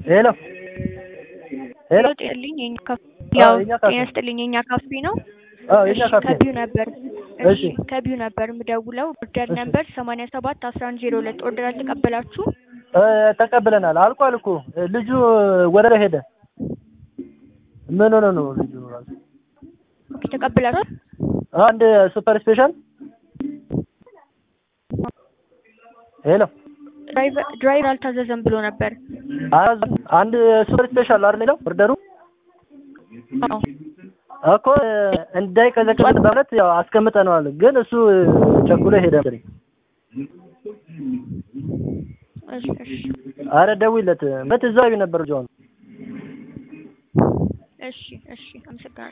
ሄሎ ሄሎ ጤናስጥልኝ የኛ ካፌ ያው የኛ ካፌ ጤናስጥልኝ የኛ ካፌ ነው። አዎ የኛ እሺ ካፌ ከቢዩ ነበር እሺ እሺ ከቢዩ ነበር የምደውለው ኦርደር እሺ ነበር ሰማንያ ሰባት አስራ አንድ ዜሮ ሁለት ኦርደር አልተቀበላችሁ እ ተቀብለናል። አልቋል እኮ ልጁ ወደ ላይ ሄደ። ምን ሆነ ነው ልጁ ራሱ ኦኬ ተቀብላችኋል? አንድ ሱፐር ስፔሻል ሄሎ ድራይቨር ድራይቨር አልታዘዘም ብሎ ነበር። አዝ- አንድ ሱፐር ስፔሻል አይደል የሚለው ኦርደሩ አዎ እኮ እንዳይቀዘቅዝ በማለት ያው አስቀምጠነዋል። ግን እሱ ቸኩሎ ሄደ መሰለኝ። እሺ እሺ አረ ደውይለት መት እዛው ነበር ጆን እሺ እሺ አመሰግናለሁ።